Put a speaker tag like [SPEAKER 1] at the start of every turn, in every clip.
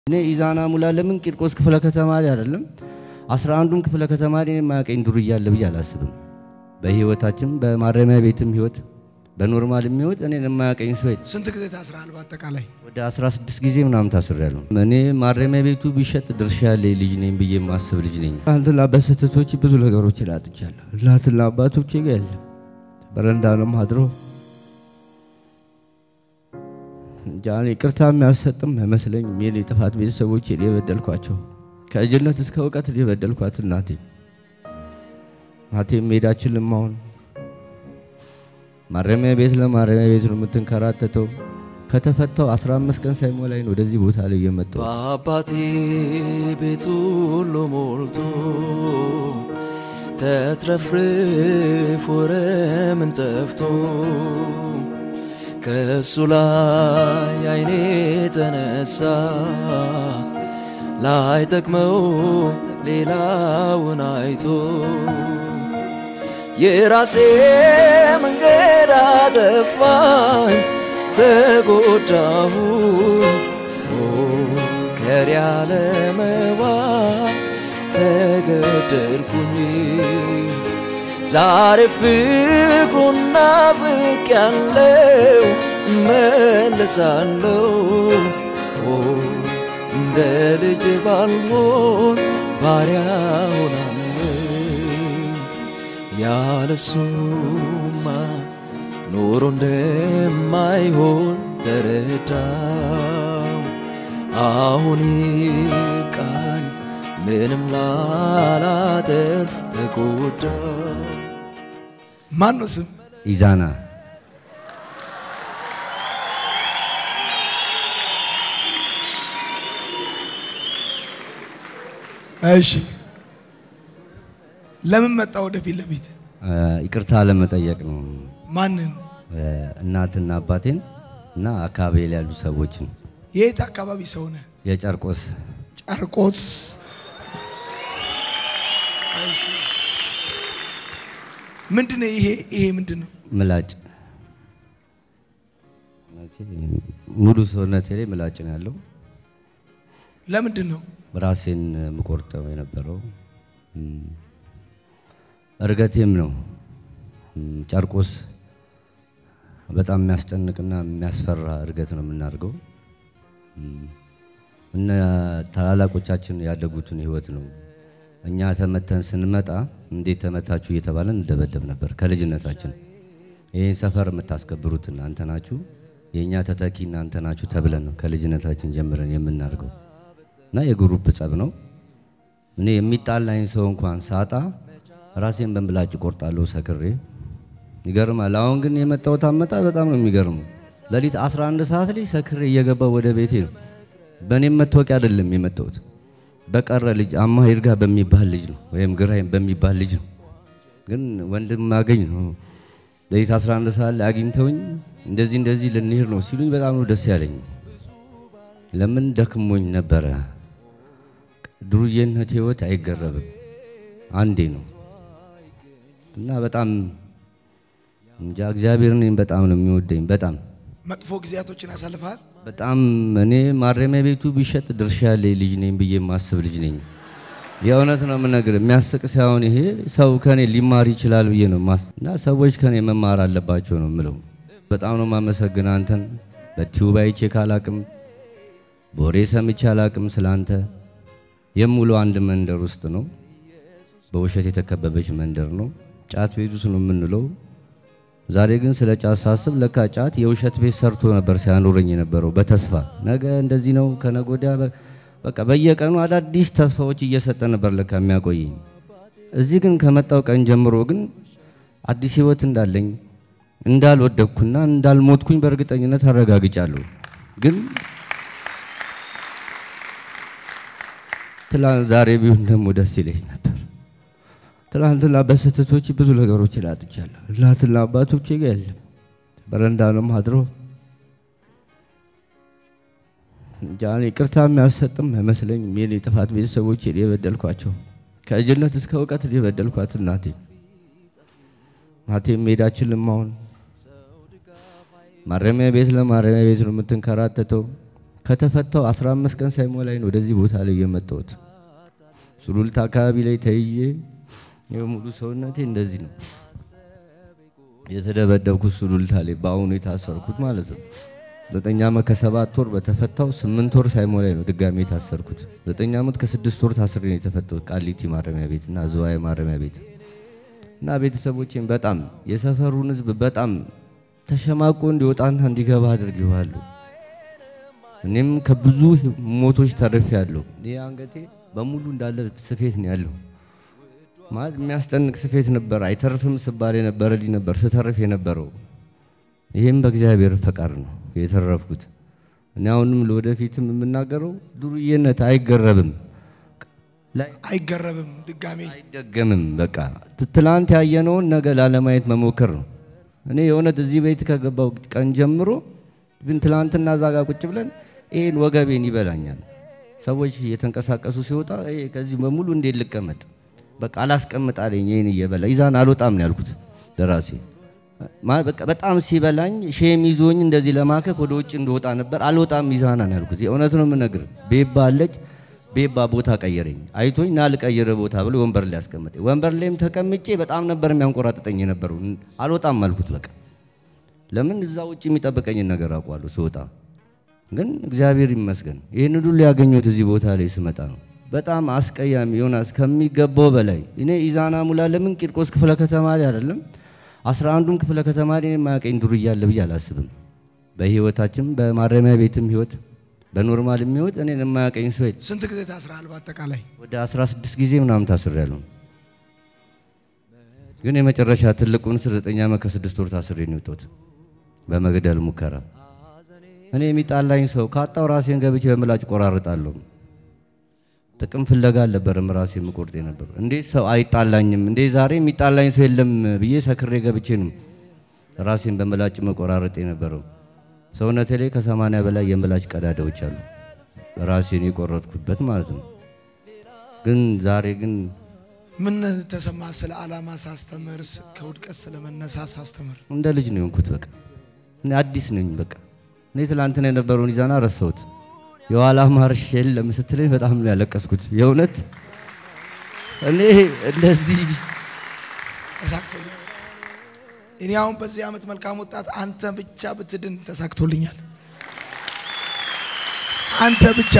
[SPEAKER 1] እኔ ኢዛና ሙላ ለምን ቂርቆስ ክፍለ ከተማሪ አይደለም አስራ አንዱም ክፍለ ከተማሪ የማያቀኝ ዱርዬ አለ ብዬ አላስብም። በህይወታችን በማረሚያ ቤትም ህይወት በኖርማልም ህይወት እኔን የማያቀኝ ሰው የለም።
[SPEAKER 2] ስንት ጊዜ ታስረሃል? በአጠቃላይ
[SPEAKER 1] ወደ 16 ጊዜ ምናምን ታስሬያለሁ። እኔ ማረሚያ ቤቱ ቢሸጥ ድርሻ ያለ ልጅ ነኝ ብዬ የማስብ ልጅ ነኝ። ትናንትና በስህተቶች ብዙ ነገሮች ላጥቻለሁ። እናትና አባቶቼ ጋር የለም በረንዳ ነው ማድሮ እንጃ እኔ ይቅርታ የሚያሰጥም አይመስለኝም። የኔ ጥፋት ቤተሰቦቼ የበደልኳቸው ከልጅነት እስከ እውቀት የበደልኳት እናቴ እናቴም ሜዳችልም አሁን ማረሚያ ቤት ለማረሚያ ቤት ነው የምትንከራተተው። ከተፈታው 15 ቀን ሳይሞላኝ ነው ወደዚህ ቦታ ላይ የመጣው።
[SPEAKER 3] በአባቴ ቤት ሁሉ ሞልቶ ተትረፍርፎ ረምን ጠፍቶ ከእሱ ላይ አይኔ ተነሳ ላይ ጠቅመው ሌላውን አይቶ የራሴ መንገድ አጠፋኝ ተጎዳሁኝ ከሪ ያለመባ ተገደልኩኝ ዛሬ ፍቅሩን ናፍቅ ያለው መለሳለው እንደ ልጅ ባልሆን ባሪያ ሆናለሁ ያለሱማ ኖሮ እንደማይሆን ተረዳው። አሁን ቃል ምንም ላላተርፍ ተጎዳ።
[SPEAKER 2] ማን ነው ስም?
[SPEAKER 1] ኢዛና
[SPEAKER 2] እሺ ለምን መጣ ወደፊት ለፊት?
[SPEAKER 1] ይቅርታ ለመጠየቅ ነው
[SPEAKER 2] ማንን?
[SPEAKER 1] እናትና አባቴን እና አካባቢ ላይ ያሉ ሰዎችን
[SPEAKER 2] የት አካባቢ ሰው ነህ?
[SPEAKER 1] የጨርቆስ
[SPEAKER 2] ጨርቆስ። እሺ ምንድን ነው ይሄ? ይሄ ምንድን ነው?
[SPEAKER 1] ምላጭ ሙሉ ሰውነቴ ላይ ምላጭ ነው ያለው።
[SPEAKER 2] ለምንድን ነው?
[SPEAKER 1] ራሴን የምቆርጠው የነበረው እም፣ እርገቴም ነው። እም፣ ጨርቆስ በጣም የሚያስጨንቅና የሚያስፈራ እርገት ነው የምናደርገው። እም፣ እነ ታላላቆቻችን ያደጉትን ህይወት ነው። እኛ ተመተን ስንመጣ እንዴት ተመታችሁ እየተባለን እንደበደብ ነበር ከልጅነታችን። ይህን ሰፈር የምታስከብሩት እናንተ ናችሁ፣ የእኛ ተተኪ እናንተ ናችሁ ተብለን ነው ከልጅነታችን ጀምረን የምናደርገው እና የግሩፕ ጸብ ነው። እኔ የሚጣላኝ ሰው እንኳን ሳጣ ራሴን በምላጭ ቆርጣለሁ ሰክሬ። ይገርማል። አሁን ግን የመጣሁት አመጣጥ በጣም ነው የሚገርመው። ሌሊት 11 ሰዓት ላይ ሰክሬ እየገባው ወደ ቤቴ ነው። በእኔም መታወቂያ አይደለም የመጣሁት በቀረ ልጅ አማ ይርጋ በሚባል ልጅ ነው ወይም ግራይም በሚባል ልጅ ነው። ግን ወንድም አገኝ ነው ሌሊት 11 ሰዓት ላይ አግኝተውኝ እንደዚህ እንደዚህ ልንሄድ ነው ሲሉኝ በጣም ነው ደስ ያለኝ። ለምን ደክሞኝ ነበረ። ዱርዬነት ህይወት አይገረብም፣ አንዴ ነው እና በጣም እንጃ እግዚአብሔር እኔን በጣም ነው የሚወደኝ። በጣም
[SPEAKER 2] መጥፎ ጊዜያቶችን አሳልፈሃል?
[SPEAKER 1] በጣም እኔ ማረሚያ ቤቱ ቢሸጥ ድርሻ ያለ ልጅ ነኝ ብዬ የማስብ ልጅ ነኝ። የእውነት ነው የምነግር። የሚያስቅ ሳይሆን ይሄ ሰው ከኔ ሊማር ይችላል ብዬ ነው ማስ እና ሰዎች ከኔ መማር አለባቸው ነው የምለው። በጣም ነው ማመሰግን አንተን በቲዩብ አይቼ ካላቅም በወሬ ሰምቼ አላቅም ስላንተ። የሙሉ አንድ መንደር ውስጥ ነው፣ በውሸት የተከበበች መንደር ነው። ጫት ቤት ውስጥ ነው የምንለው። ዛሬ ግን ስለ ጫት ሳስብ ለካ ጫት የውሸት ቤት ሰርቶ ነበር ሲያኖረኝ የነበረው በተስፋ ነገ እንደዚህ ነው ከነገ ወዲያ በ- በቃ በየቀኑ አዳዲስ ተስፋዎች እየሰጠ ነበር ለካ የሚያቆየኝ። እዚህ ግን ከመጣው ቀን ጀምሮ ግን አዲስ ህይወት እንዳለኝ እንዳልወደቅኩና እንዳልሞትኩኝ በእርግጠኝነት አረጋግጫለሁ። ግን ትላንት ዛሬ ቢሆን ደግሞ ደስ ይለኝ ነበር። ትላንትና በስህተቶች ብዙ ነገሮች ላጥቻለሁ። እናትና አባቶቼ ጋር የለም በረንዳ ነው ማድሮ እንጃ እኔ ይቅርታ የሚያሰጥም አይመስለኝም። የኔ ጥፋት ቤተሰቦቼ የበደልኳቸው ከልጅነት እስከ እውቀት የበደልኳት እናቴ እናቴም ሜዳችልም አሁን ማረሚያ ቤት ለማረሚያ ቤት ነው የምትንከራተተው። ከተፈታው 15 ቀን ሳይሞላኝ ነው ወደዚህ ቦታ ላይ የመጣሁት። ሱሉልታ አካባቢ ላይ ተይዤ የሙሉ ሰውነቴ እንደዚህ ነው የተደበደብኩት። ሱሉልታ ላይ በአሁኑ የታሰርኩት ማለት ነው። ዘጠኝ ዓመት ከሰባት ወር በተፈታው ስምንት ወር ሳይሞላኝ ነው ድጋሜ የታሰርኩት። ዘጠኝ ዓመት ከስድስት ወር ታስሬ ነው የተፈታሁት ቃሊቲ ማረሚያ ቤት እና ዝዋይ ማረሚያ ቤት እና ቤተሰቦቼን በጣም የሰፈሩን ሕዝብ በጣም ተሸማቆ እንዲወጣና እንዲገባ አድርጌዋለሁ። እኔም ከብዙ ሞቶች ተርፌያለሁ። ይህ አንገቴ በሙሉ እንዳለ ስፌት ነው ያለው። ማለት የሚያስጨንቅ ስፌት ነበር። አይተርፍም ስባል የነበረ ልጅ ነበር ስተርፍ የነበረው። ይህም በእግዚአብሔር ፈቃድ ነው የተረፍኩት። እኔ አሁንም ለወደፊትም የምናገረው ዱርዬነት አይገረብም ላይ
[SPEAKER 2] አይገረብም ድጋሜ
[SPEAKER 1] አይደገምም። በቃ ትላንት ያየነውን ነገ ላለማየት መሞከር ነው። እኔ የእውነት እዚህ ቤት ከገባው ቀን ጀምሮ ግን ትላንትና እዛ ጋ ቁጭ ብለን ይህን ወገቤን ይበላኛል። ሰዎች እየተንቀሳቀሱ ሲወጣ ይሄ ከዚህ በሙሉ እንዴት ልቀመጥ? በቃ አላስቀምጥ አለኝ። ይህን እየበላ ይዛን አልወጣም ነው ያልኩት ለራሴ። ማ- በቃ በጣም ሲበላኝ ሼም ይዞኝ እንደዚህ ለማከክ ወደ ውጭ እንደወጣ ነበር። አልወጣም ይዛና ነው ያልኩት። የእውነት ነው የምነግርህ። ቤባ አለች ቤባ ቦታ ቀየረኝ። አይቶኝ ና ልቀይር ቦታ ብሎ ወንበር ላይ ያስቀመጠኝ። ወንበር ላይም ተቀምጬ በጣም ነበር የሚያንቆራጥጠኝ የነበረው። አልወጣም አልኩት በቃ ለምን እዛ ውጭ የሚጠብቀኝን ነገር አውቋለሁ ስወጣ። ግን እግዚአብሔር ይመስገን ይህን ሁሉ ያገኘሁት እዚህ ቦታ ላይ ስመጣ ነው። በጣም አስቀያሚ ዮናስ ከሚገባው በላይ እኔ ኢዛና ሙላ ለምን ቂርቆስ ክፍለ ከተማ ላይ አይደለም አስራ አንዱም ክፍለ ከተማ ላይ የማያውቀኝ ዱርያ አለ ብዬ አላስብም። በህይወታችን በማረሚያ ቤትም ህይወት በኖርማልም ህይወት እኔን የማያውቀኝ ሰው የለም።
[SPEAKER 2] ስንት ጊዜ ታስረሃል በአጠቃላይ?
[SPEAKER 1] ወደ 16 ጊዜ ምናምን ታስሬያለሁ። ግን የመጨረሻ ትልቁን እስር ዘጠኝ ዓመት ከስድስት ወር ታስሬ ነው የወጣሁት በመግደል ሙከራ። እኔ የሚጣላኝ ሰው ካጣው ራሴን ገብቼ በምላጭ ቆራርጣለሁ። ጥቅም ፍለጋ አልነበረም ራሴ የምቆርጥ የነበሩ። እንዴት ሰው አይጣላኝም እንዴ ዛሬ የሚጣላኝ ሰው የለም ብዬ ሰክሬ ገብቼ ነው ራሴን በምላጭ መቆራረጥ የነበረው። ሰውነቴ ላይ ከሰማንያ በላይ የምላጭ ቀዳዳዎች አሉ ራሴን የቆረጥኩበት ማለት ነው። ግን ዛሬ ግን
[SPEAKER 2] ምን ተሰማ? ስለ ዓላማ ሳስተምር ስ- ከውድቀት ስለ መነሳት ሳስተምር
[SPEAKER 1] እንደ ልጅ ነው የሆንኩት። በቃ እኔ አዲስ ነኝ። በቃ እኔ ትላንትና የነበረውን ይዛና ረሳሁት። የኋላ ማርሽ የለም ስትለኝ በጣም ነው ያለቀስኩት። የእውነት እኔ እንደዚህ
[SPEAKER 2] ተሳክቶልኛል። እኔ አሁን በዚህ ዓመት መልካም ወጣት አንተ ብቻ ብትድን ተሳክቶልኛል። አንተ ብቻ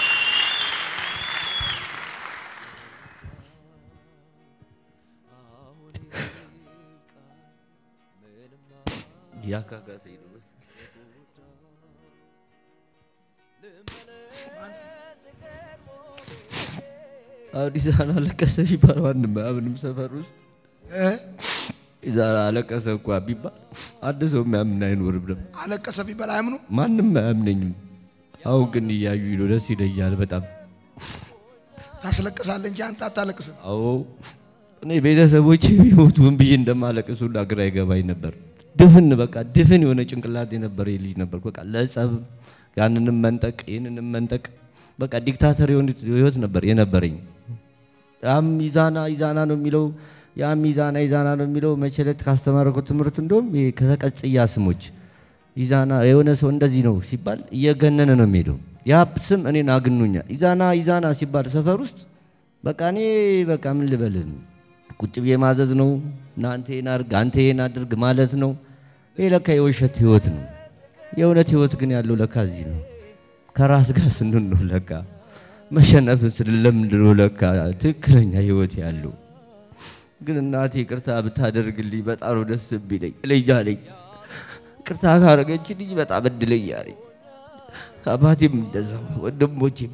[SPEAKER 1] ያካካሰኝ ነው። አሁን ይዛና አለቀሰ ሲባል ማንም አያምንም ሰፈር ውስጥ
[SPEAKER 2] እ?
[SPEAKER 1] ይዛና አለቀሰ እንኳ ቢባል አንድ ሰው የሚያምን አይኖርም ነበር።
[SPEAKER 2] አለቀሰ ቢባል አያምኑ።
[SPEAKER 1] ማንም አያምነኝም። አሁን ግን እያዩኝ ነው፣ ደስ ይለኛል በጣም።
[SPEAKER 2] ታስለቅሳለህ እንጂ አንተ አታለቅስም።
[SPEAKER 1] አዎ እኔ ቤተሰቦቼ ቢሞቱ ምን ብዬ እንደማለቅስ ሁላ ግራ ይገባኝ ነበር። ድፍን በቃ ድፍን የሆነ ጭንቅላት የነበረ ልጅ ነበር። በቃ ለጸብ ያንንም መንጠቅ ይህንንም መንጠቅ በቃ ዲክታተር የሆነ ህይወት ነበር የነበረኝ። ያም ይዛና ይዛና ነው የሚለው ያም ይዛና ይዛና ነው የሚለው መቼ ዕለት ካስተማረኩት ትምህርት እንደውም ይሄ ከተቀጽያ ስሞች ይዛና የሆነ ሰው እንደዚህ ነው ሲባል እየገነነ ነው የሚሄደው። ያ ስም እኔን አግኖኛል። ይዛና ይዛና ሲባል ሰፈር ውስጥ በቃ እኔ በቃ ምን ልበልህ ቁጭ ብዬ ማዘዝ ነው እና አንተ ይሄን አድርግ አንተ ይሄን አድርግ ማለት ነው። ይሄ ለካ የውሸት ህይወት ነው። የእውነት ህይወት ግን ያለው ለካ እዚህ ነው። ከራስ ጋር ስንሆን ነው ለካ መሸነፍን ስለምንድ ነው ለካ ትክክለኛ ህይወት ያለው። ግን እናቴ ይቅርታ ብታደርግልኝ በጣም ነው ደስ ቢለኝ ለኛለኝ ቅርታ ካረገችልኝ በጣም እድለኛ ነኝ። አባቴም እንደዛው ወንድሞቼም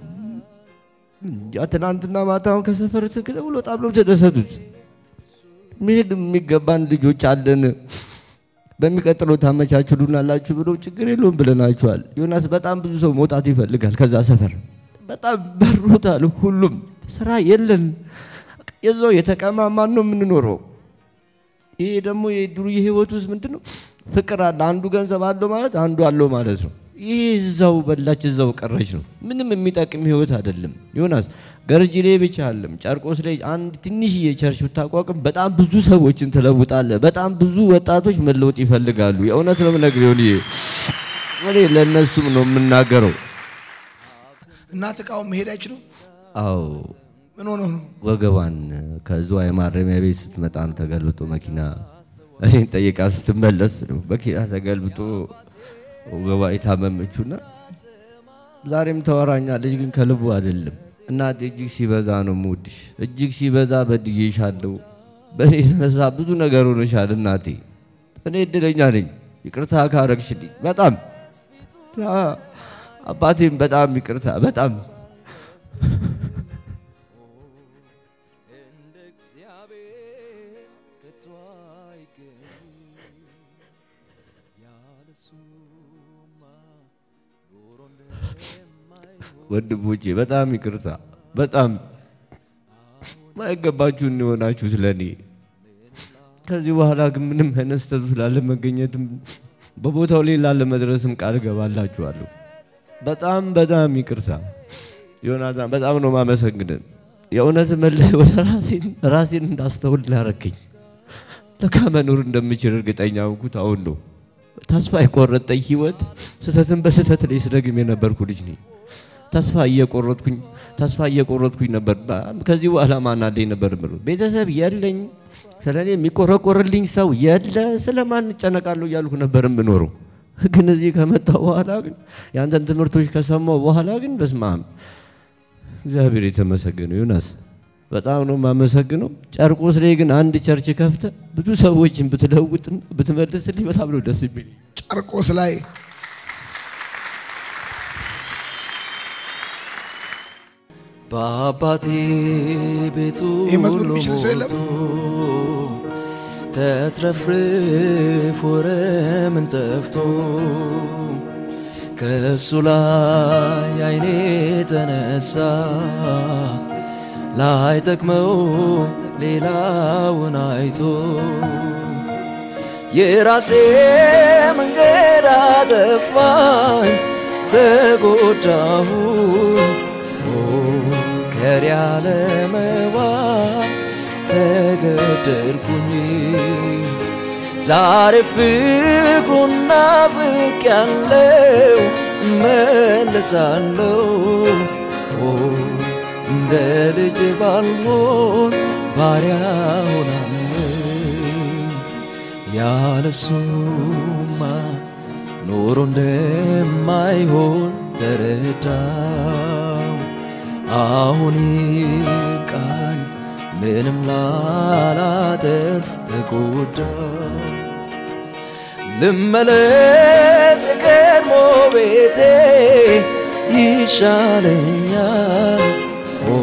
[SPEAKER 1] እንጃ ትናንትና ማታውን ከሰፈር ትክለ ብሎ በጣም ነው ተደሰቱት። መሄድ የሚገባን ልጆች አለን በሚቀጥለው ታመቻችሉናላችሁ ብሎ ችግር የለውም ብለናችኋል። ዮናስ በጣም ብዙ ሰው መውጣት ይፈልጋል ከዛ ሰፈር በጣም በሮታል። ሁሉም ስራ የለን የዛው የተቀማማን ነው የምንኖረው። ይሄ ደግሞ የዱርዬ ህይወት ውስጥ ምንድን ነው ፍቅር አለ። አንዱ ገንዘብ አለው ማለት አንዱ አለው ማለት ነው። ይህ እዛው በላች እዛው ቀረች ነው። ምንም የሚጠቅም ህይወት አይደለም። ዮናስ ገርጂ ላይ ብቻ አለም ጨርቆስ ላይ አንድ ትንሽዬ ቸርች ብታቋቁም በጣም ብዙ ሰዎችን ትለውጣለህ። በጣም ብዙ ወጣቶች መለወጥ ይፈልጋሉ። የእውነት ነው የምነግርህ ዮኒ፣ እኔ ለእነሱም ነው የምናገረው።
[SPEAKER 2] እናት እቃውን መሄድ አይችሉም።
[SPEAKER 1] አዎ
[SPEAKER 2] ምን ሆኖ ነው?
[SPEAKER 1] ወገቧን ከዝዋይ ማረሚያ ቤት ስትመጣም ተገልብጦ መኪና እኔን ጠይቃ ስትመለስ ነው መኪና ተገልብጦ ወገቧ የታመመችውና ዛሬም ተወራኛለች፣ ግን ከልቡ አይደለም። እናቴ እጅግ ሲበዛ ነው የምወድሽ፣ እጅግ ሲበዛ በድዬሻለሁ። በእኔ የተነሳ ብዙ ነገር ሆነሻል እናቴ። እኔ እድለኛ ነኝ፣ ይቅርታ ካረግሽልኝ በጣም አ- አባቴም በጣም ይቅርታ በጣም
[SPEAKER 3] እንደ እግዚአብሔር ከቶ አይገኝም። ያለሱማ ኑሮ እንደማይሆን
[SPEAKER 1] ወንድሞቼ በጣም ይቅርታ በጣም ማይገባችሁን የሆናችሁት ለእኔ። ከዚህ በኋላ ግን ምንም አይነት ስህተት ላለመገኘትም በቦታው ላይ ላለመድረስም ቃል እገባላችኋለሁ። በጣም በጣም ይቅርታ ዮናታን፣ በጣም ነው ማመሰግንን። የእውነት መለስ ወደ ራሴን ራሴን እንዳስተውል ላረከኝ። ለካ መኖር እንደምችል እርግጠኛ ሆንኩት አሁን ነው። ተስፋ የቆረጠኝ ህይወት ስህተትን በስህተት ላይ ስደግም የነበርኩ ልጅ ነኝ። ተስፋ እየቆረጥኩኝ ተስፋ እየቆረጥኩኝ ነበር። በ- ከዚህ በኋላ ማን አለኝ ነበር የምለው። ቤተሰብ የለኝ፣ ስለ እኔ የሚቆረቆርልኝ ሰው የለ፣ ስለ ማን እጨነቃለሁ እያልኩ ነበር የምኖረው። ግን እዚህ ከመጣሁ በኋላ ግን የአንተን ትምህርቶች ከሰማሁ በኋላ ግን በስመ አብ እግዚአብሔር የተመሰገነው ዮናስ፣ በጣም ነው የማመሰግነው። ጨርቆስ ላይ ግን አንድ ቸርች ከፍተ ብዙ ሰዎችን ብትለውጥና ብትመልስልኝ በጣም ነው ደስ የሚል።
[SPEAKER 2] ጨርቆስ ላይ
[SPEAKER 3] በአባቴ ቤቱ
[SPEAKER 2] ይህ መዝሙር የሚችል ሰው የለም?
[SPEAKER 3] ተትረፍርፎ ረምን ጠፍቶ ከእሱ ላይ አይኔ ተነሳ ላይ ጠቅመው ሌላውን አይቶ የራሴ መንገድ አጠፋኝ ተጎዳሁኝ ኦ ከሪ ያለመዋል ተገደልኩኝ ዛሬ ፍቅሩን ናፍቅ ያለው መለሳለው ኦ እንደ ልጅ ባልሆን ባሪያ ሆናለሁ ያለሱማ ኖሮ እንደማይሆን ተረዳው። አሁን ቃል ምንም ላላተርፍ ተጎዳው። ልመለስ የቀድሞ ቤቴ ይሻለኛል። ኦ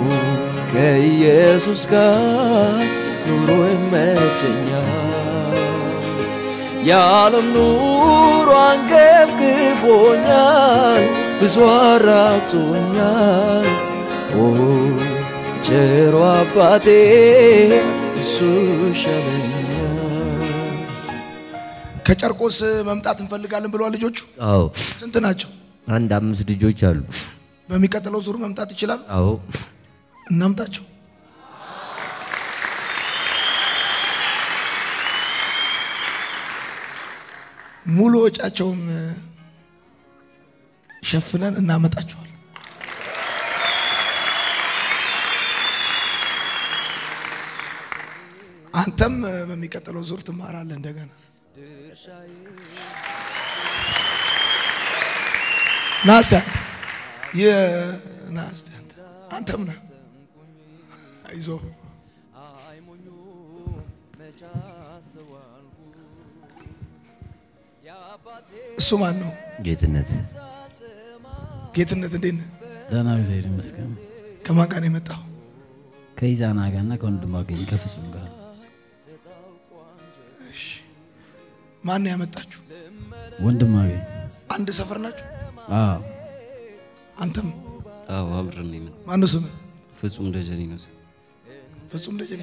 [SPEAKER 3] ከኢየሱስ ጋር ኑሮ ይመቸኛል። የዓለም ኑሮ አንገፍግፎኛል፣ ብዙ አራቅቶኛል። ኦ ቸሮ አባቴ እሱ ይሻለኛል።
[SPEAKER 2] ከጨርቆስ መምጣት እንፈልጋለን ብለዋል ልጆቹ።
[SPEAKER 1] አዎ
[SPEAKER 2] ስንት ናቸው?
[SPEAKER 1] አንድ አምስት ልጆች አሉ።
[SPEAKER 2] በሚቀጥለው ዙር መምጣት ይችላሉ።
[SPEAKER 1] አዎ
[SPEAKER 2] እናምጣቸው። ሙሉ ወጫቸውን ሸፍነን እናመጣቸዋል። አንተም በሚቀጥለው ዙር ትማራለህ እንደገና። ና እስቲ አንተ ይህ ና እስቲ አንተ አንተም ና አይዞህ እሱ ማን ነው?
[SPEAKER 1] ጌትነት
[SPEAKER 2] ጌትነት እንዴት ነህ?
[SPEAKER 4] ደህና እግዚአብሔር ይመስገን።
[SPEAKER 2] ከማን ጋር ነው የመጣው?
[SPEAKER 4] ከኢዛና ጋርና ከወንድሟ ገኝ ከፍጹም ጋር
[SPEAKER 2] እሺ ማን ነው ያመጣችሁ?
[SPEAKER 4] ወንድሟ ገኝ
[SPEAKER 2] አንድ ሰፈር ናችሁ?
[SPEAKER 4] አዎ
[SPEAKER 2] አንተም
[SPEAKER 5] አዎ አብረን ነው የምን
[SPEAKER 2] ማን ነው ስምህ?
[SPEAKER 5] ፍጹም ደጀኔ ነው ስም።
[SPEAKER 2] ፍጹም ደጀኔ።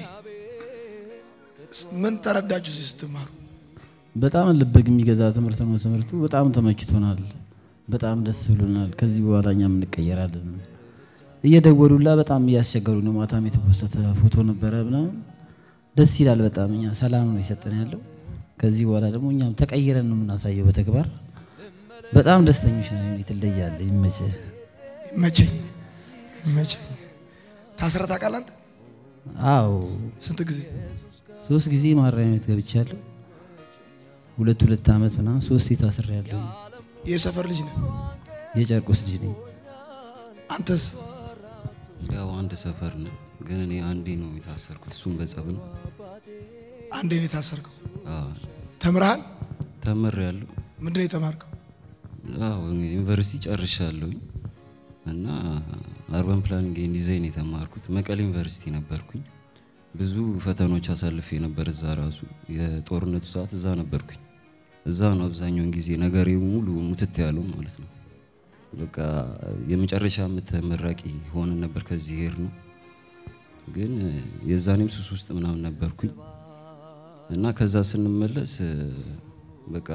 [SPEAKER 2] ምን ተረዳችሁ እዚህ ስትማሩ?
[SPEAKER 4] በጣም ልበግ የሚገዛ ትምህርት ነው። ትምህርቱ በጣም ተመችቶናል። በጣም ደስ ብሎናል። ከዚህ በኋላ እኛም እንቀየራለን። እየደወሉላ በጣም እያስቸገሩ ነው። ማታም የተፖሰተ ፎቶ ነበረ ምናምን ደስ ይላል። በጣም እኛ ሰላም ነው የሰጠን ያለው። ከዚህ በኋላ ደግሞ እኛም ተቀይረን ነው የምናሳየው በተግባር። በጣም ደስተኞች ነን። ትለያለህ። ይመችህ።
[SPEAKER 2] መቸኝ መቸኝ። ታስረህ ታውቃለህ አንተ?
[SPEAKER 4] አዎ
[SPEAKER 2] ስንት ጊዜ?
[SPEAKER 4] ሶስት ጊዜ ማረሚያ ቤት ገብቻለሁ። ሁለት ሁለት ዓመት ምናምን ሶስት ታስሬያለሁ።
[SPEAKER 2] የሰፈር ልጅ ነህ?
[SPEAKER 4] የጨርቆስ ልጅ ነኝ።
[SPEAKER 2] አንተስ?
[SPEAKER 5] ያው አንድ ሰፈር ነው፣ ግን እኔ አንዴ ነው የታሰርኩት። እሱም በጸብ ነው።
[SPEAKER 2] አንዴ ነው የታሰርከው?
[SPEAKER 5] አዎ፣
[SPEAKER 2] ተምረሃል?
[SPEAKER 5] ተምሬያለሁ።
[SPEAKER 2] ምንድን ነው የተማርከው?
[SPEAKER 5] አዎ ዩኒቨርሲቲ ጨርሻለሁኝ እና አርባን ፕላኒንግ ኤንድ ዲዛይን የተማርኩት መቀሌ ዩኒቨርሲቲ ነበርኩኝ። ብዙ ፈተኖች አሳልፌ ነበር። እዛ ራሱ የጦርነቱ ሰዓት እዛ ነበርኩኝ። እዛ ነው አብዛኛውን ጊዜ ነገሬ ሙሉ ሙትት ያለው ማለት ነው። በቃ የመጨረሻ ዓመት ተመራቂ ሆነን ነበር ከዚህ ሄር ነው። ግን የዛኔም ሱስ ውስጥ ምናምን ነበርኩኝ እና ከዛ ስንመለስ በቃ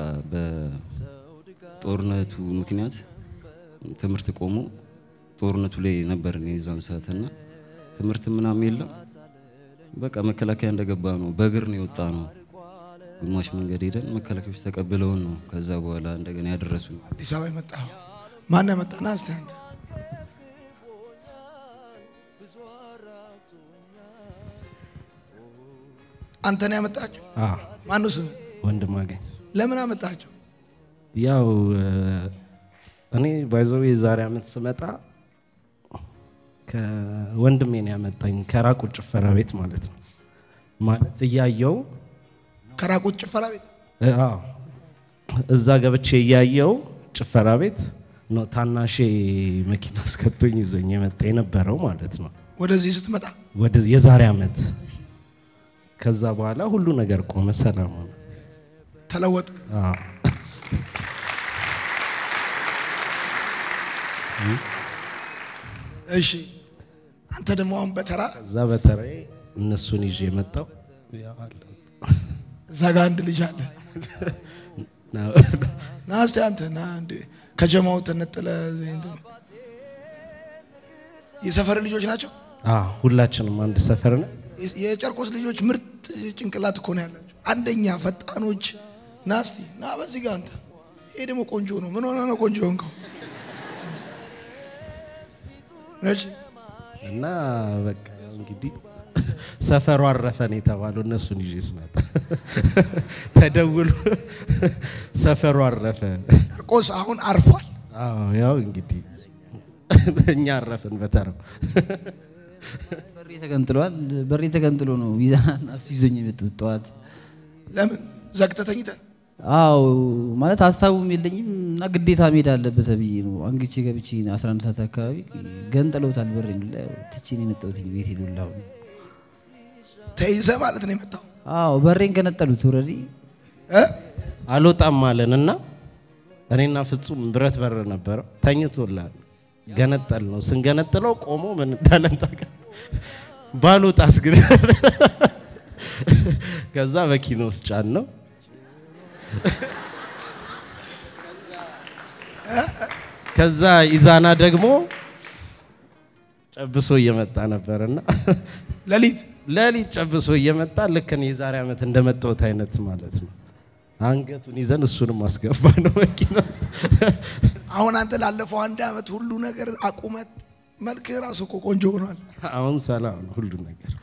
[SPEAKER 5] በጦርነቱ ምክንያት ትምህርት ቆሞ ጦርነቱ ላይ ነበር እኔ የዛን ሰዓትና ትምህርት ምናምን የለም። በቃ መከላከያ እንደገባ ነው በእግር ነው የወጣ ነው። ግማሽ መንገድ ሄደን መከላከያዎች ተቀብለውን ነው ከዛ በኋላ እንደገና ያደረሱን።
[SPEAKER 2] አዲስ አበባ የመጣኸው ማን ያመጣ? ና እስቲ አንተ አንተ ነው ያመጣቸው? ማነው ስም?
[SPEAKER 6] ወንድም አገኝ
[SPEAKER 2] ለምን አመጣቸው?
[SPEAKER 6] ያው እኔ ባይዘው የዛሬ ዓመት ስመጣ ከወንድሜ ነው ያመጣኝ ከራቁ ጭፈራ ቤት ማለት ነው። ማለት እያየው
[SPEAKER 2] ከራቁት ጭፈራ ቤት
[SPEAKER 6] እ፣ አዎ እዛ ገብቼ እያየው ጭፈራ ቤት ነው ታናሼ መኪና አስከቶኝ ይዞኝ የመጣ የነበረው ማለት ነው።
[SPEAKER 2] ወደዚህ ስትመጣ
[SPEAKER 6] ወደ የዛሬ ዓመት ከዛ በኋላ ሁሉ ነገር ቆመ፣ ሰላም ሆነ።
[SPEAKER 2] ተለወጥ።
[SPEAKER 6] አዎ።
[SPEAKER 2] እሺ አንተ ደግሞ አሁን በተራ
[SPEAKER 6] ከዛ በተለይ እነሱን ይዤ የመጣው ያው አለ።
[SPEAKER 2] እዛ ጋር አንድ ልጅ አለ።
[SPEAKER 6] ና-
[SPEAKER 2] ና እስቲ አንተ ና አንድ ከጀማው ተነጥለ እንትን የሰፈር ልጆች ናቸው።
[SPEAKER 6] አዎ፣ ሁላችንም አንድ ሰፈር ነን።
[SPEAKER 2] የጨርቆስ ልጆች ምርጥ ጭንቅላት እኮ ነው ያላቸው። አንደኛ ፈጣኖች። ና እስቲ ና በዚህ ጋር አንተ። ይሄ ደግሞ ቆንጆ ነው። ምን ሆነ ነው ቆንጆ ሆንከው? እሺ
[SPEAKER 6] እና በቃ እንግዲህ ሰፈሩ አረፈን የተባለው እነሱን ይዤ ስመጣ ተደውሎ ሰፈሩ አረፈ።
[SPEAKER 2] ጨርቆስ አሁን አርፏል።
[SPEAKER 6] አዎ ያው እንግዲህ እኛ አረፍን በተራው።
[SPEAKER 4] በሬ ተገንጥሏል። በሬ ተገንጥሎ ነው ቪዛና እሱ ይዞኝ የመጡት ጠዋት።
[SPEAKER 2] ለምን ዘግተህ ተኝተህ?
[SPEAKER 4] አዎ ማለት ሀሳቡም የለኝም እና ግዴታ መሄድ አለበት ተብዬ ነው አንግቼ ገብቼ 11 ሰዓት አካባቢ ገንጥለውታል። በሬ ትቼ ነው የመጣሁት ቤት ሉላሁ
[SPEAKER 2] ተይዘህ ማለት ነው የመጣው
[SPEAKER 4] አዎ በሬን ገነጠሉት። ኦልሬዲ
[SPEAKER 2] እ?
[SPEAKER 6] አልወጣም አለን እና እኔና ፍጹም ብረት በር ነበረው ተኝቶላል። ገነጠል ነው ስንገነጥለው ቆሞ ምን እንዳለን ታውቃለህ? ባልወጣስ ግን ከዛ መኪና ውስጥ ጫን ነው ከዛ ኢዛና ደግሞ ጨብሶ እየመጣ ነበርና
[SPEAKER 2] ሌሊት
[SPEAKER 6] ሌሊት ጨብሶ እየመጣ ልክ እኔ የዛሬ ዓመት እንደመጣሁት አይነት ማለት ነው። አንገቱን ይዘን እሱንም አስገባ ነው መኪና ውስጥ።
[SPEAKER 2] አሁን አንተ ላለፈው አንድ አመት ሁሉ ነገር አቁመት መልክህ ራሱ እኮ ቆንጆ ሆኗል።
[SPEAKER 6] አሁን ሰላም ነው ሁሉ ነገር።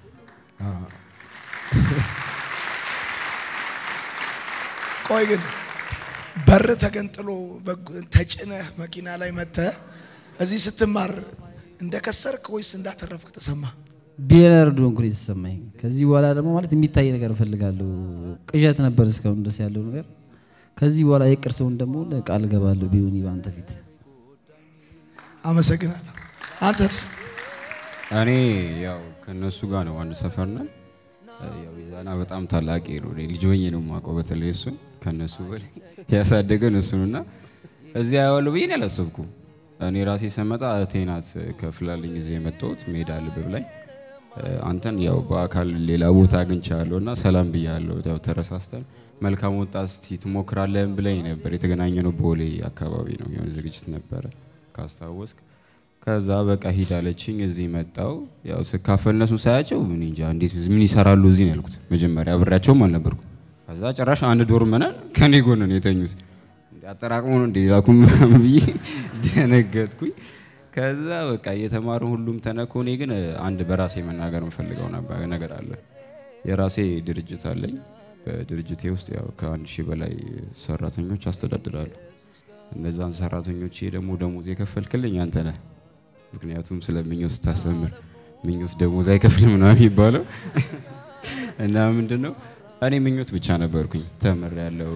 [SPEAKER 2] ቆይ ግን በር ተገንጥሎ በግ- ተጭነህ መኪና ላይ መጥተህ እዚህ ስትማር እንደከሰርክ ወይስ እንዳተረፍክ ተሰማ?
[SPEAKER 4] ቢሊየነር እንደሆንኩ ነው የተሰማኝ። ከዚህ በኋላ ደግሞ ማለት የሚታይ ነገር እፈልጋለሁ። ቅዠት ነበር እስካሁን ድረስ ያለው ነገር። ከዚህ በኋላ የቅር ሰውን ደግሞ ቃል እገባለሁ ቢሆን በአንተ ፊት
[SPEAKER 2] አመሰግናለሁ። አንተስ?
[SPEAKER 7] እኔ ያው ከነሱ ጋር ነው አንድ ሰፈር ነን። ያው ይዛና በጣም ታላቂ ነው። እኔ ልጅ ሆኜ ነው የማውቀው። በተለይ እሱን ከነሱ በላይ ያሳደገን እሱን እና እዚያ ያዋለው ብዬ ነው ያላሰብኩም። እኔ ራሴ ስመጣ እህቴ ናት ከፍላልኝ ጊዜ የመጣሁት ሜዳ ልብብ ላይ አንተን ያው በአካል ሌላ ቦታ አግኝቻለሁ እና ሰላም ብያለሁ። ያው ተረሳስተን መልካም ወጣት እስቲ ትሞክራለህን ብለኝ ነበር። የተገናኘ ነው ቦሌ አካባቢ ነው የሆነ ዝግጅት ነበረ ካስታወስክ። ከዛ በቃ ሂድ አለችኝ። እዚህ መጣው ያው ስካፈል እነሱን ሳያቸው እኔ እንጃ እንዴት ምን ይሰራሉ እዚህ ነው ያልኩት። መጀመሪያ አብሬያቸውም አልነበርኩም። ከዛ ጭራሽ አንድ ዶርም ነን ከኔ ጎን ነው የተኙት። እንደ አጠራቅሞ ነው እንደ ላኩም ምናምን ብዬ ደነገጥኩኝ። ከዛ በቃ እየተማሩ ሁሉም ተነኩ። እኔ ግን አንድ በራሴ መናገር የምፈልገው ነበር ነገር አለ። የራሴ ድርጅት አለኝ። በድርጅቴ ውስጥ ያው ከአንድ ሺህ በላይ ሰራተኞች አስተዳድራለሁ። እነዛን ሰራተኞች ደግሞ ደሞዝ የከፈልክልኝ አንተ ነህ። ምክንያቱም ስለ ምኞት ስታስተምር ምኞት ደሞዝ አይከፍልም ነው የሚባለው። እና ምንድን ነው እኔ ምኞት ብቻ ነበርኩኝ ተምር ያለው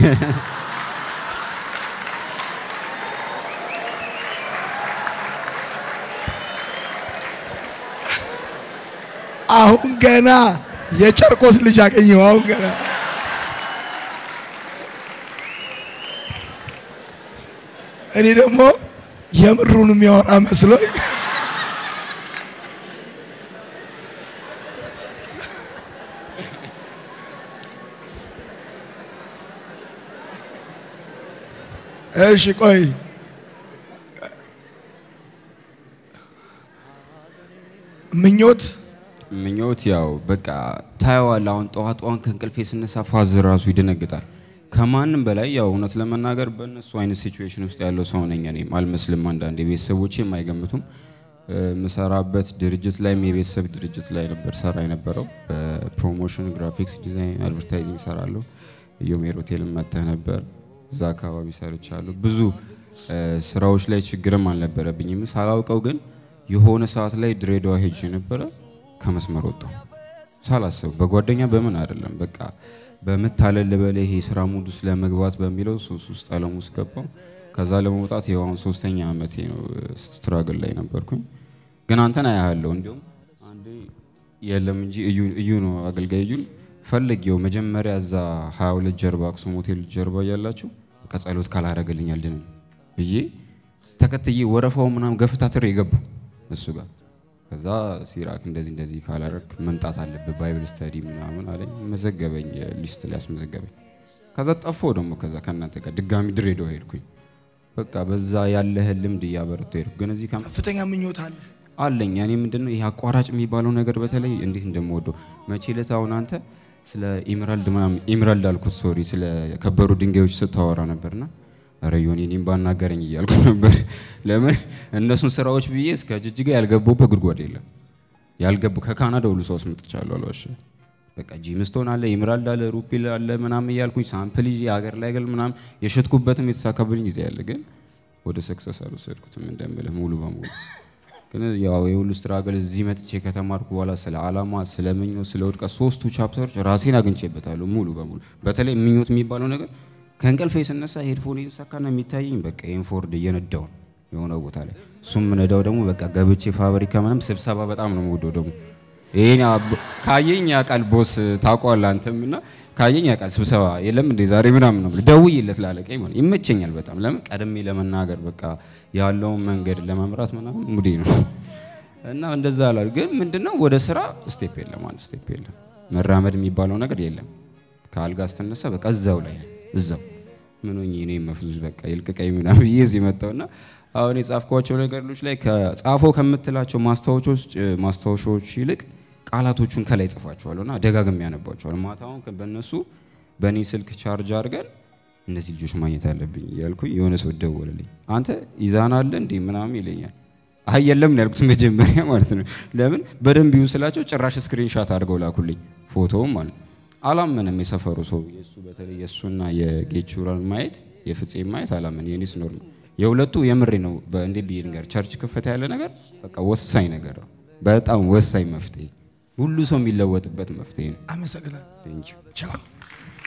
[SPEAKER 2] አሁን ገና የጨርቆስ ልጅ አገኘው። አሁን ገና እኔ ደግሞ የምሩን የሚያወራ መስሎኝ እሺ ቆይ ምኞት
[SPEAKER 7] ምኞት ያው በቃ ታየዋል። አሁን ጠዋት ጠዋት ከእንቅልፌ ስነሳ ፋዝር ራሱ ይደነግጣል። ከማንም በላይ ያው እውነት ለመናገር በእነሱ አይነት ሲቹዌሽን ውስጥ ያለው ሰው ነኝ። እኔም አልመስልም። አንዳንድ ቤተሰቦቼም አይገምቱም። የምሰራበት ድርጅት ላይም የቤተሰብ ድርጅት ላይ ነበር ሰራ የነበረው። በፕሮሞሽን ግራፊክስ ዲዛይን፣ አድቨርታይዚንግ ሰራለሁ። ኢዮሜር ሆቴል መጥተህ ነበር፣ እዛ አካባቢ ሰርቻለሁ። ብዙ ስራዎች ላይ ችግርም አልነበረብኝም። ሳላውቀው ግን የሆነ ሰዓት ላይ ድሬዳዋ ሄጅ ነበረ ከመስመር ወጣሁ ሳላስብ በጓደኛ በምን አይደለም በቃ በምታለል ልበል ይሄ ስራ ሙድ ውስጥ ለመግባት በሚለው ሱስ ውስጥ አለም ውስጥ ገባሁ። ከዛ ለመውጣት ይኸው አሁን ሶስተኛ አመቴ ነው ስትራግል ላይ ነበርኩኝ። ግን አንተን አያለሁ እንዲሁም አንዴ የለም እንጂ እዩ እዩ ነው አገልጋይ እዩን ፈልጌው መጀመሪያ እዛ 22 ጀርባ አክሱም ሆቴል ጀርባ እያላችሁ ከጸሎት ካላረገልኝ አልድንም ብዬ ተከትዬ ወረፋው ምናምን ገፍታትሬ የገባው እሱ ጋር ከዛ ሲራክ እንደዚህ እንደዚህ ካላረግ መምጣት አለብህ ባይብል ስተዲ ምናምን አለኝ። መዘገበኝ ሊስት ላይ አስመዘገበኝ። ከዛ ጠፋሁ ደግሞ ከዛ ከእናንተ ጋር ድጋሚ ድሬዳዋ ሄድኩኝ። በቃ በዛ ያለህን ልምድ እያበረቱ ሄድኩ። ግን እዚህ ከመ-
[SPEAKER 2] ከፍተኛ ምኞት አለ።
[SPEAKER 7] አለኝ እኔ ምንድነው ይሄ አቋራጭ የሚባለው ነገር በተለይ እንዴት እንደምወደው መቼ ዕለት አሁን አንተ ስለ ኢምራልድ ምናምን ኢምራልድ አልኩት ሶሪ ስለ ከበሩ ድንጋዮች ስታወራ ነበርና ኧረ ዮኒ እኔም ባናገረኝ እያልኩ ነበር። ለምን እነሱን ስራዎች ብዬ እስከ ጅጅጋ ያልገባሁበት ጉድጓድ የለም። ያልገቡ ከካናዳ ሁሉ ሰው አስመጥቻለሁ አልዋሽም። በቃ ጂምስቶን አለ ኢምራልድ አለ ሩፒል አለ ምናምን እያልኩኝ ሳምፕል ይዤ ሀገር ላይ ገል ምናምን የሸጥኩበትም የተሳካብልኝ ጊዜ ያለ ግን ወደ ሰክሰስ አልወሰድኩትም እንደምልህ ሙሉ በሙሉ ግን ያው የሁሉ ስትራግል እዚህ መጥቼ ከተማርኩ በኋላ ስለ አላማ፣ ስለ ምኞት፣ ስለ ውድቀት ሶስቱ ቻፕተሮች ራሴን አግኝቼበታለሁ ሙሉ በሙሉ። በተለይ ምኞት የሚባለው ነገር ከእንቅልፌ ስነሳ ሄድፎን እየተሳካና የሚታየኝ በቃ ኢንፎርድ እየነዳው ነው የሆነ ቦታ ላይ እሱም ምነዳው ደግሞ በቃ ገብቼ ፋብሪካ ምናምን ስብሰባ በጣም ነው የምወደው ደግሞ ይሄን አብ- ካየኝ ያውቃል ቦስ ታውቀዋለህ አንተም እና ካየኝ ያውቃል ስብሰባ የለም እንዴ ዛሬ ምናምን ነው ብሎ ደውዬለት ላለቀኝ ማለት ይመቸኛል በጣም ለምን ቀድሜ ለመናገር በቃ ያለውን መንገድ ለመምራት ምናምን ሙዴ ነው እና እንደዛ አላል ግን ምንድነው ወደ ስራ ስቴፕ የለም አንድ ስቴፕ የለም መራመድ የሚባለው ነገር የለም ከአልጋ ስትነሳ በቃ እዛው ላይ ነው እዛው ምን ሆኜ እኔ መፍዙዝ በቃ ይልቅቀኝ ምናምን ብዬ እዚህ መጣሁና አሁን የጻፍኳቸው ነገሮች ላይ ከጻፈው ከምትላቸው ማስታወሾች ማስታወሻዎች ይልቅ ቃላቶቹን ከላይ ጽፋቸዋለሁ እና ደጋግሜ ያነባቸዋለሁ። ማታውን በእነሱ በእኔ ስልክ ቻርጅ አድርገን እነዚህ ልጆች ማግኘት አለብኝ እያልኩኝ የሆነ ሰው ደወለልኝ። አንተ ይዛን አለ እንዴ ምናምን ይለኛል። አይ የለም ነው ያልኩት መጀመሪያ ማለት ነው። ለምን በደንብ ይሁ ስላቸው ጭራሽ ስክሪንሻት አድርገው ላኩልኝ ፎቶውም ማለት ነው። አላመንም የሰፈሩ ሰው የእሱ በተለይ የእሱና የጌቹራን ማየት የፍፄ ማየት አላመን የኔስ ኖር ነው የሁለቱ የምሬ ነው። በእንዴ ብዬ ነገር ቸርች ክፈት ያለ ነገር በቃ ወሳኝ ነገር ነው። በጣም ወሳኝ መፍትሄ፣ ሁሉ ሰው የሚለወጥበት መፍትሄ ነው።
[SPEAKER 2] አመሰግናለሁ።
[SPEAKER 7] ቴንኪው
[SPEAKER 2] ቻው